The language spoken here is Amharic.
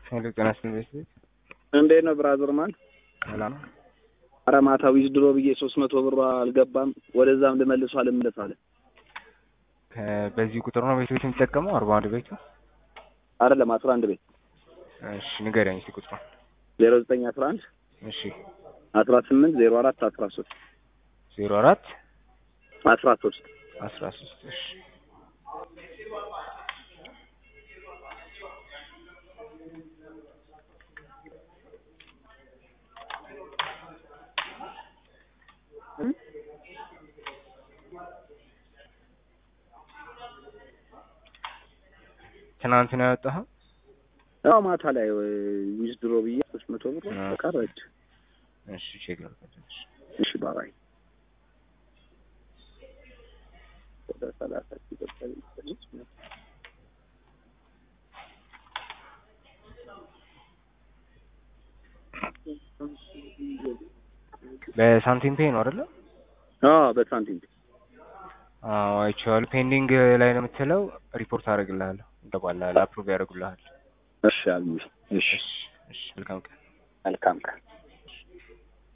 ሄሎ ጤና ይስጥልኝ ቤተሰብ እንዴት ነው ብራዘር ማን? ሰላም ነው? ኧረ ማታ ዊዝድሮ ብዬ ሶስት መቶ ብር አልገባም ወደዛም ልመልሶ አልመለስ አለ። ከ- በዚህ ቁጥር ነው ቤት ቤት የሚጠቀመው አርባ አንድ ቤቱ አይደለም አስራ አንድ ቤት እሺ ንገረኝ እስኪ ቁጥሩ ዜሮ ዘጠኝ አስራ አንድ እሺ አስራ ስምንት ዜሮ አራት አስራ ሶስት ዜሮ አራት አስራ ሶስት አስራ ሶስት እሺ ትናንት ነው ያወጣኸው? ያው ማታ ላይ ዊዝድሮ ብዬ ሶስት መቶ ብር አዎ። ቀረች። እሺ ቼክ ላድርግ። እሺ እሺ ባባይ ወደ ሰላሳ ሲቆጠር በሳንቲም ፔይ ነው አይደለ? አዎ በሳንቲም አዎ አይቼዋለሁ። ፔንዲንግ ላይ ነው የምትለው። ሪፖርት አደርግልሃለሁ። ይገባልሃል፣ አፕሩቭ ያደርጉልሃል። እሺ አሉ እሺ እሺ እሺ መልካም ቀን። መልካም ቀን